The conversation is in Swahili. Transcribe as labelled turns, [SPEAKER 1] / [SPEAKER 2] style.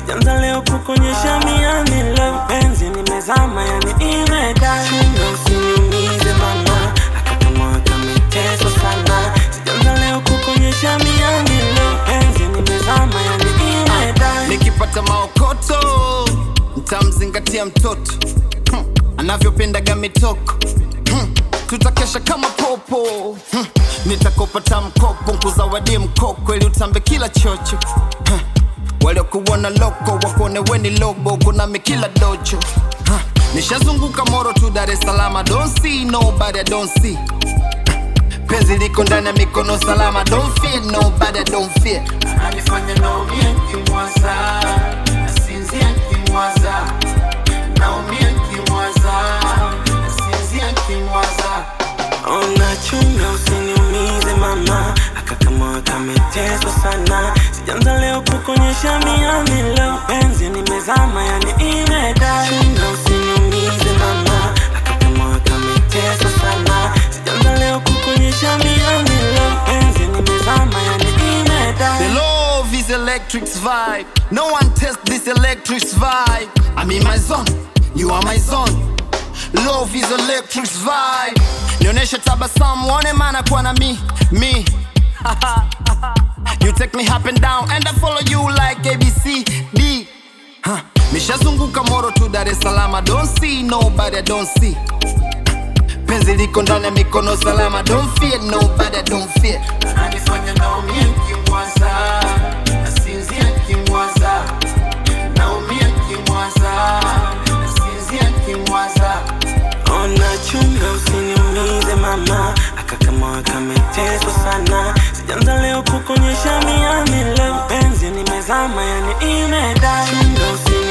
[SPEAKER 1] sijanza leo kukonyesha miani leo penzi nimezama yani imeda chunga usiniumize mama akakama kameteswa sana sijanza leo kukonyesha miani leo penzi nimezama yani imeda
[SPEAKER 2] nikipata maokoto ntamzingatia mtoto hmm. anavyopendaga mitoko hmm. tutakesha kama popo hmm. nitakopata mkopo nkuzawadie mkoko ili utambe kila chocho hmm. waliokuona loko wakuone weni lobo kunami kila docho huh. nishazunguka moro tu dar es salama don't see nobody I don't see penzi liko ndani ya mikono salama don't fear nobody I don't fear
[SPEAKER 1] anifanya naumia kimwaza nasinzia kimwaza naumia kimwaza nasinzia kimwaza ona chunga usiniumize mama akakama kameteswa sana sijanza leo kukonyesha miani leo penzi nimezama yani imeda chunga usiniumize mama akakama kameteswa sana sijanza leo kukonyesha miani leo penzi nimezama yani imeda
[SPEAKER 2] The love is electric's vibe. No one test this electric's vibe. I'm in my zone, you are my zone. Love is electric's vibe. Nionyeshe tabasamu, one mana kwa na mi, mi. you take me up and down and I follow you like ABC, D. Huh. Nishazunguka moro tu Dar es Salaam, I don't see nobody, I don't see. Penzi liko ndani ya mikono salama, don't fear nobody, I don't fear.
[SPEAKER 1] anifanya naumia kimwaza nasinzia kimwaza naumia kimwaza nasinzia kimwaza ona chunga usiniumize mama akakama kameteswa sana sijanza leo kukonyesha miani leo penzi nimezama yani imeda chunga usini